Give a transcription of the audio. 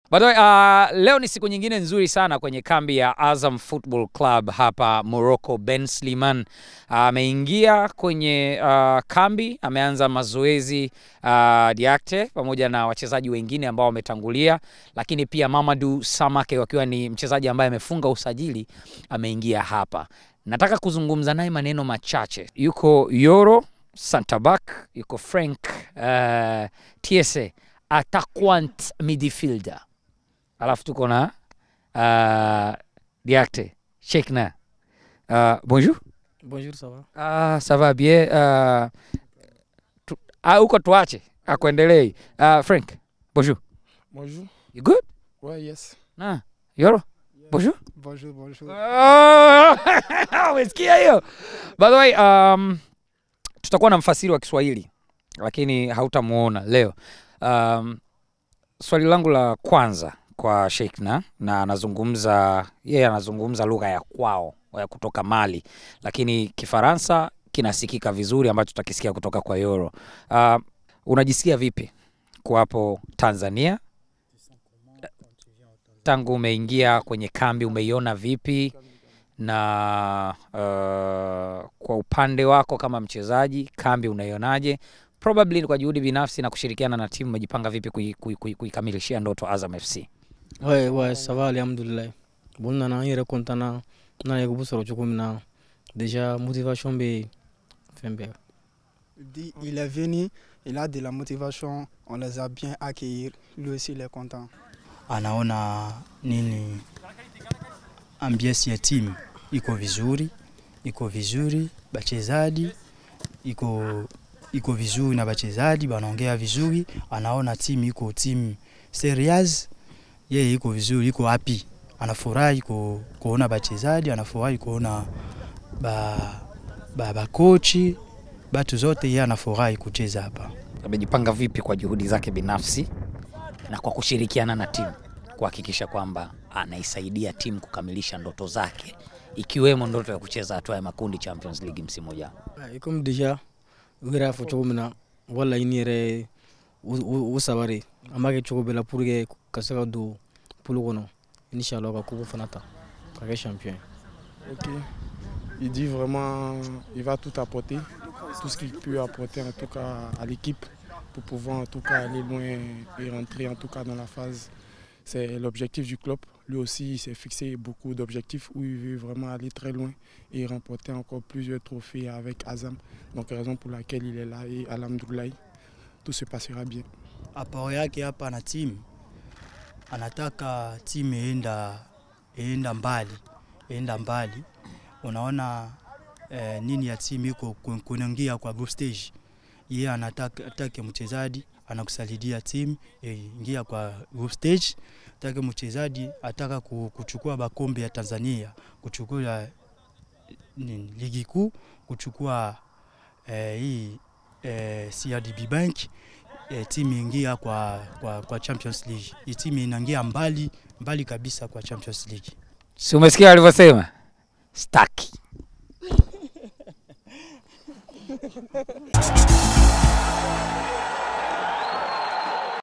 By the way, uh, leo ni siku nyingine nzuri sana kwenye kambi ya Azam Football Club hapa Morocco. Ben Sliman ameingia kwenye uh, kambi, ameanza mazoezi uh, Diakte pamoja na wachezaji wengine ambao wametangulia, lakini pia Mamadou Samake wakiwa ni mchezaji ambaye amefunga usajili ameingia hapa. Nataka kuzungumza naye maneno machache. Yuko Yoro Santabak, yuko Frank uh, Tiese attaquant midfielder alafu tuko na uh, Diakte Sheikna. Uh, bonjour. Bonjour, ça va Ah, ça va bien. Uh, tu, ah, huko tuache akuendelei. Uh, Frank, bonjour. Bonjour. You good? Ouais, yes. Na, Yoro? Bonjour. Bonjour, bonjour. Ah, Umesikia hiyo? By the way, um, tutakuwa na mfasiri wa Kiswahili lakini hautamuona leo. Um, swali langu la kwanza kwa Sheikna na anazungumza yeye anazungumza lugha ya kwao ya kutoka Mali, lakini Kifaransa kinasikika vizuri ambacho tutakisikia kutoka kwa Yoro. Uh, unajisikia vipi kuwapo Tanzania tangu umeingia kwenye kambi, umeiona vipi? Na uh, kwa upande wako kama mchezaji, kambi unaionaje? Probably kwa juhudi binafsi na kushirikiana na timu, umejipanga vipi kui- kui- kui- kuikamilishia ndoto Azam FC? Ouais, ouais, ça va, alhamdoulilah. Bon, nana, n yɛrɛ content na n nana équipe sɔrɔ cogo min na déjà motivation bɛ fɛn bɛɛ Il dit, il est venu, il a de la motivation, on les a bien accueillis, lui aussi il est content. anaona nini ambience ya timu iko vizuri, iko vizuri, bachezaji iko iko vizuri na bachezaji banaongea vizuri, anaona timu iko timu serious, yeye iko vizuri, iko happy, anafurahi ku, kuona bachezaji, anafurahi kuona ba ba bakochi batu zote, yeye anafurahi kucheza hapa. Amejipanga vipi kwa juhudi zake binafsi na kwa kushirikiana na timu kuhakikisha kwamba anaisaidia timu kukamilisha ndoto zake ikiwemo ndoto ya kucheza hatua ya makundi Champions League msimu ujao? Ouais, comme déjà u yɛrɛ y'a fɔ cogo min na wala i ni yɛrɛ u u- u saba de an b'a kɛ cogo bɛɛ la pour que ka se ka don polo kɔnɔ inshallah ka kupu fana ta ka kɛ champion ye Ok. Il dit vraiment, il va tout apporter, tout ce qu'il peut apporter en tout cas à l'équipe pour pouvoir en tout cas aller loin et rentrer en tout cas dans la phase. C'est l'objectif du club. Lui aussi, il s'est fixé beaucoup d'objectifs où il veut vraiment aller très loin et remporter encore plusieurs trophées avec Azam. Donc raison pour laquelle il est là et Alhamdoulilah, tout se passera bien. apao yake hapa na timu anataka timu ienda ienda mbali ienda mbali unaona eh, nini ya timu iko ku- kuingia kwa group stage yeye anataka atake mchezaji anakusaidia timu eh, ingia kwa group stage atake mchezaji ataka ku- kuchukua bakombe ya Tanzania kuchukua nini, ligi kuu kuchukua eh, hii eh, CRDB Bank eh, timu ingia kwa, kwa, kwa Champions League. Hii timu inaingia mbali mbali kabisa kwa Champions League. Si umesikia alivyosema? Staki.